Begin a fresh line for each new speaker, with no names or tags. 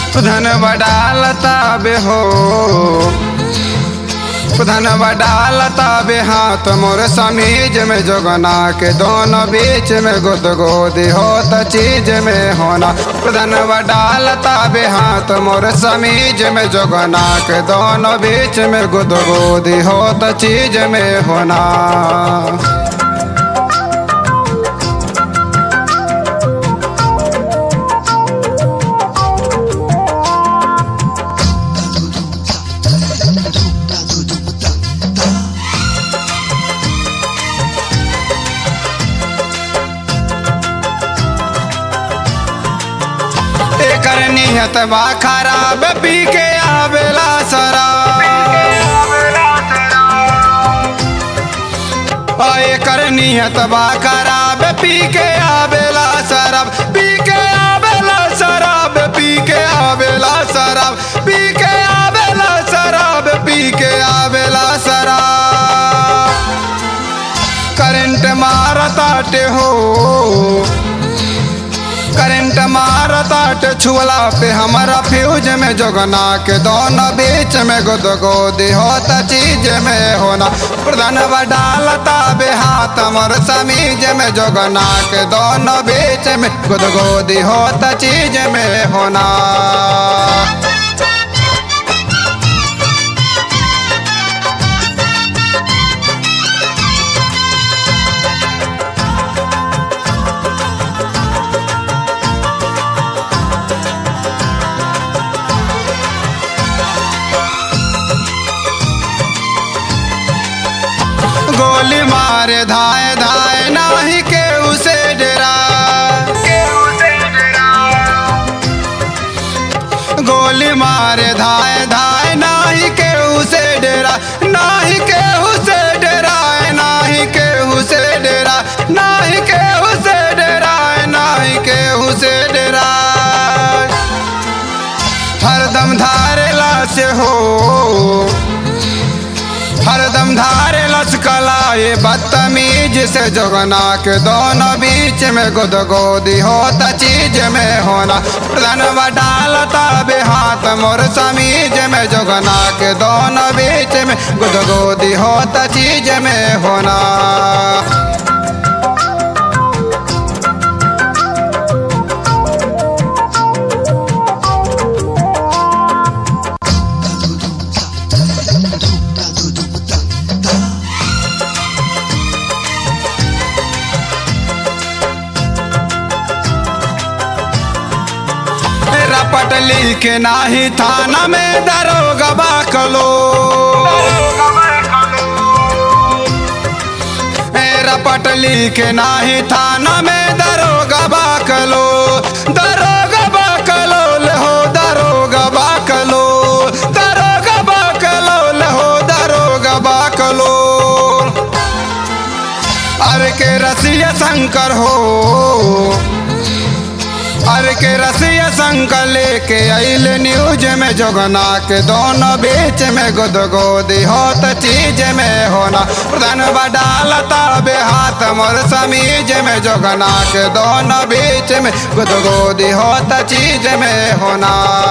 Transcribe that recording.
धन बडालता बे हो धन बडालता बे हाथ मोर समीज में जोगना के दोनों बीच में गुद गोदी होता चीज में होना धन बडालता बे हाथ मोर समीज में जोगना के दोनों बीच में गुद गोदी होता चीज में होना एकर नियत बा खराब पी के आवेला शराब आ एकर नियत बा खराब पी के आवेला शराब पी के आवेला शराब पी के आवेला शराब पी के आवेला शराब पी के आवेला शराब करंट मारताटे हो करंट मारताट छुअला पे हमारा फ्यूज में जोगना के दोनों बीच में गुद गोदी होता चीज में होना प्रधान डालता बे हाथ हमर समीज में जोगना के दोनों बीच में गुद गोदी होता चीज में होना गोली मारे धाए धाए नाही के उसे डरा गोली मारे धाए धाए नाही के उसे डरा नाही के उसे डरा नाही के उसे डरा नाही के उसे डरा नाही के उसे डरा हरदम धारेला से हो हरदम धारे लचकलाए बदतमीज से जोगना के दोनों बीच में गुद गोदी होता चीज में होना प्रधान डालता बे हाथ मोर समीज में जोगना के दोनों बीच में गुद गोदी होता चीज में होना रपट लिखे नाही थाना में दरोगा बाकलो रपट लिखे नाही थाना में दरोगा बाकलो दरोगा बाकलो हो दरोगा बाकलो दरोगा बाकलो हो दरोगा बाकलो अरे के रसिया शंकर हो अरे के रसिया शंकर लेके आइल न्यूज में जोगना के दोनों बीच में गुद गोदी होत चीज में होना प्रधान डालता बे हाथ मोर समीज में जोगना के दोनों बीच में गुद गोदी होत चीज में होना